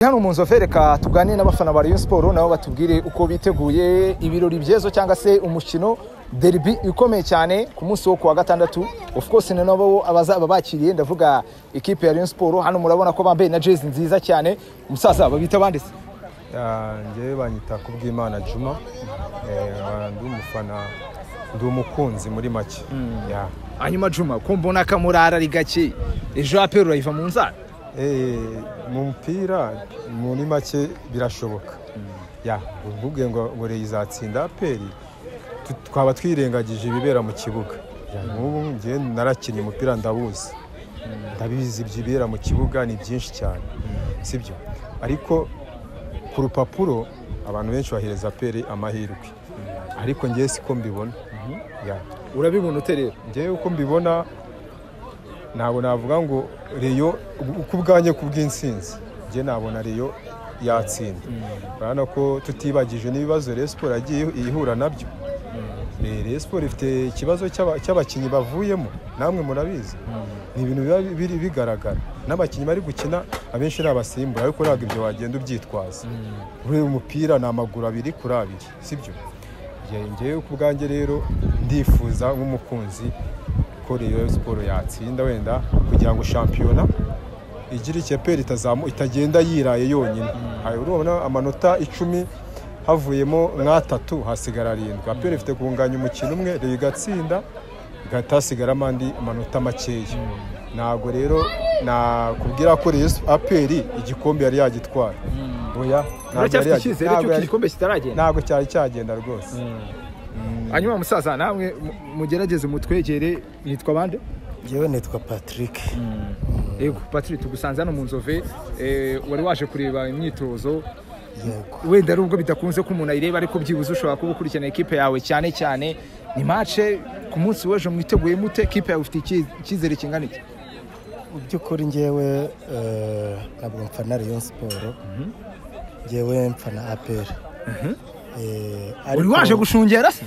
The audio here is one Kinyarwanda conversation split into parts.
hano mu nzu reka tuganire n'abafana ba Rayon Sport nabo batubwire uko biteguye ibirori byezo cyangwa se umukino derby ikomeye cyane ku munsi wo kuwa gatandatu of course ni nabo abazaba bakiriye ndavuga ikipe ya Rayon Sport hano murabona ko bambaye na jezi nziza cyane umusaza babita bande se njyewe banyita ku bw'imana juma ndi umufana ndi umukunzi muri make Ya. hanyuma Juma ko mbona akamurara ari gake ejo apero urayiva mu nzara Eh, mu mupira muri make birashoboka Ya, uvuge ngo ngo Rayon izatsinda aperi twaba twirengagije ibibera mu kibuga Ya, nk'ubu njye narakinnye umupira ndabuzi ndabizi ibyibera mu kibuga ni byinshi cyane sibyo ariko ku rupapuro abantu benshi bahereza aperi amahirwe ariko njye siko mbibona Ya. urabibona ute rero njyewe uko mbibona ntabwo navuga ngo reyo uko ubwanjye ku bw'insinzi njye nabona reyo yatsinda urabona ko tutibagije n'ibibazo reyo siporo yagiye ihura nabyo Eh, reyo siporo ifite ikibazo cy'aba- cy'abakinnyi bavuyemo namwe murabizi ni ibintu biba biri bigaragara n'abakinnyi bari gukina abenshi ni abasimbura ariko ntabwo ibyo wagenda ubyitwaza ureba umupira ni amaguru abiri kuri abiri sibyo Njye- njyewe ku bwanjye rero ndifuza nk'umukunzi ko Rayon siporo yatsinda wenda kugira ngo shampiyona igire icyeperi itazamu itagenda yiraye yonyine Hari urabona amanota icumi havuyemo nk'atatu hasigara arindwi aperi ifite kunganya umukino umwe Rayon igatsinda igahita hasigaramo andi amanota makeya ntabwo rero nakubwira ko Rayon Sp- aperi igikombe yari yagitwara oya ntabwo yari uracyafite yagi- icyizere ntabwo cy'uko yari- igikombe kitaragenda ntabwo cyari cyagenda rwose hanyuma musaza namwe mu- mugerageze mutwegere nitwa bande njyewe nitwa patrick yego Patrick tugusanze hano mu nzove eh, wari waje kureba imyitozo yego wenda ari ubwo bidakunze ko umuntu ayireba ariko byibuze ushobora kuba ukurikirana ikipe yawe cyane cyane ni mace ku munsi w'ejo mwiteguye mute ikipe yawe ifite iki- icyizere kingana iki mu by'ukuri njyewe eh, ntabwo mfana rayon siporo njyewe mfana aperi uri waje gushungera se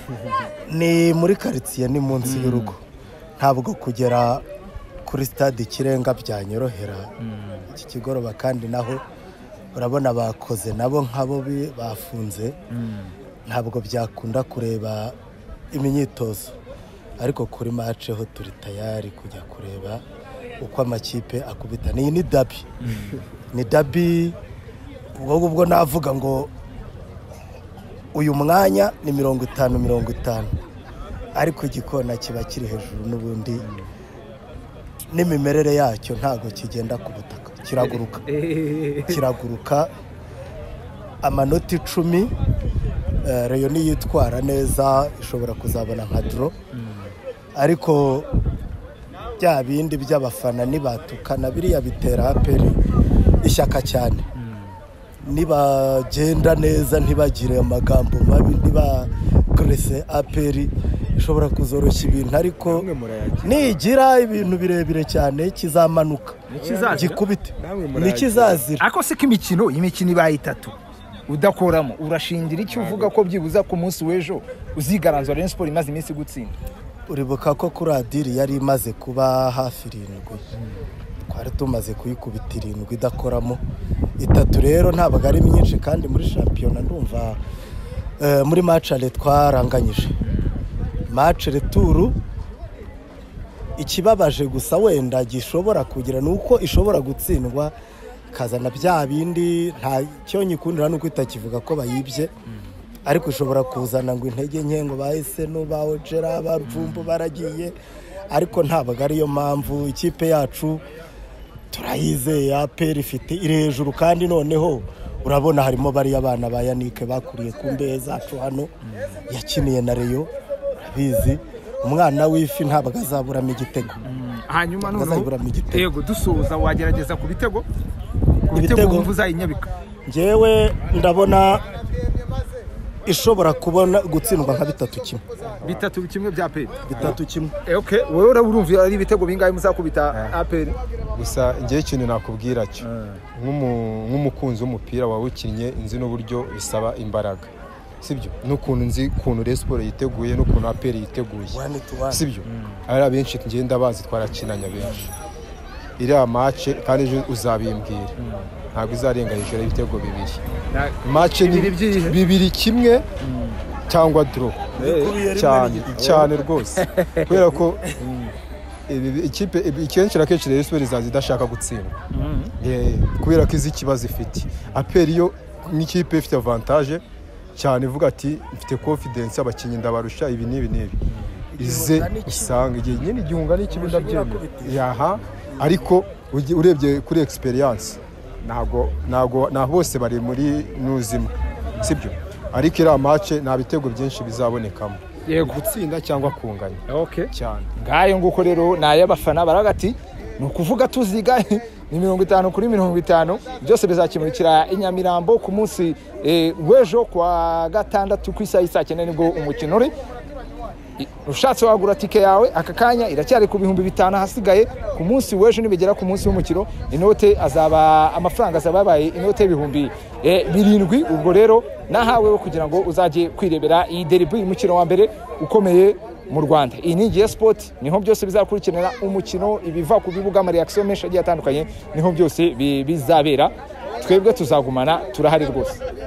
ni muri karitsiye ni munsi y'urugo ntabwo kugera kuri stade ikirenga byanyorohera iki kigoroba kandi naho urabona bakoze nabo nk'abo bi- bafunze ntabwo byakunda kureba imyitozo ariko kuri mace ho turi tayari kujya kureba uko amakipe akubitana iyi ni dabi ni dabi ubwo ngubwo navuga ngo uyu mwanya ni mirongo itanu mirongo itanu ariko igikona kiba kiri hejuru n'ubundi n'imimerere yacyo ntabwo kigenda ku butaka kiraguruka kiraguruka amanota icumi eh, reyo niyitwara neza ishobora kuzabona nka doro ariko bya bindi by'abafana nibatukana biriya bitera aperi ishyaka cyane nibagenda neza ntibagire amagambo mabi ntibakorese aperi ishobora kuzoroshya ibintu ariko Namwe murayagira. nigira ibintu birebire cyane kizamanuka Nikizazira? gikubite Namwe murayagira. nikizazira ako se k'imikino imikino ibaye itatu udakoramo urashingira icyo uvuga ko byibuza ku munsi w'ejo uzigaranzwa Rayon Sport imaze iminsi gutsinda uribuka ko kuri adiri yari imaze kuba hafi irindwi twari tumaze kuyikubita irindwi idakoramo itatu rero ntabwo ari myinshi kandi muri shampiyona ndumva eh, muri macare twaranganyije macare turu ikibabaje gusa wenda gishobora kugira ni uko ishobora gutsindwa ikazana bya bindi nta cyo nyikundira ni uko itakivuga ko bayibye ariko ishobora kuzana ngo intege nke ngo ba eseno ba ojera ba ruvumbu baragiye ariko ntabwo ariyo mpamvu ikipe yacu turayizeye aperi ifite iri hejuru kandi noneho urabona harimo bariya bana ba yanike bakuriye ku mbehe zacu hano yakiniye na reyo urabizi umwana w'ifi ntabwo azaburamo igitego hanyuma Bazayigura mu gitego. yego dusoza wagerageza ku bitego ku bitego Ibitego. wumva uzayinyabika ngewe ndabona ishobora kubona gutsindwa nka bitatu kimwe bitatu kimwe bya pe bitatu kimwe okay wowe urumva ari ibitego bingahe muzakubita aperi gusa njyewe ikintu nakubwira cyo nk'umu- nk'umukunzi w'umupira wawukinnye nzi n'uburyo bisaba imbaraga sibyo n'ukuntu nzi ukuntu Rayon Sport yiteguye n'ukuntu APR yiteguye One to one. sibyo ari abenshi ngenda bazi twarakinanya benshi iriya mace kandi ejo uzabimbwira ntabwo izarenga hejuru y'ibitego bibiri mace ni Bibiri byihe? bibiri kimwe cyangwa doro cyane cyane rwose kubera ko ibi- ikipe ibi- kenshi na kenshi rero isubira izaza idashaka gutsindwa Eh, kubera ko izi ikibazo ifite aperi yo n'ikipe ifite avantaje cyane ivuga ati mfite confidence abakinnyi ndabarusha ibi n'ibi n'ibi ize Igihunga n'ikibi. usanga igihe nyine igihunga n'ikibi Ushobora ndabyemera kubitiza. yaha ariko ugi- urebye kuri experience ntabwo ntabwo na bose bari muri nuzimwe sibyo ariko iriya mace nta bitego byinshi bizabonekamo Yego. gutsinda cyangwa kunganya Okay. cyane ngayo nguko rero ni ay'abafana baravuga ati ni ukuvuga tuziga ni mirongo itanu kuri mirongo itanu byose bizakimurikira i nyamirambo ku munsi eh, w'ejo kuwa gatandatu ku isaha y'isaa cyenda nibwo umukino uri I- ushatse wagura tike yawe aka kanya iracyari ku bihumbi bitanu ahasigaye ku munsi w'ejo nibigera ku munsi w'umukino inote azaba amafaranga azaba yabaye inote y'ibihumbi eh, birindwi ubwo rero nahaweho kugira ngo uzajye kwirebera iyi deribu umukino wa mbere ukomeye mu rwanda iyi ni ngiye sipoti niho byose bizakurikiranira umukino ibiva ku bibuga amareyakisiyo menshi agiye atandukanye niho byose bi- bizabera twebwe tuzagumana turahari rwose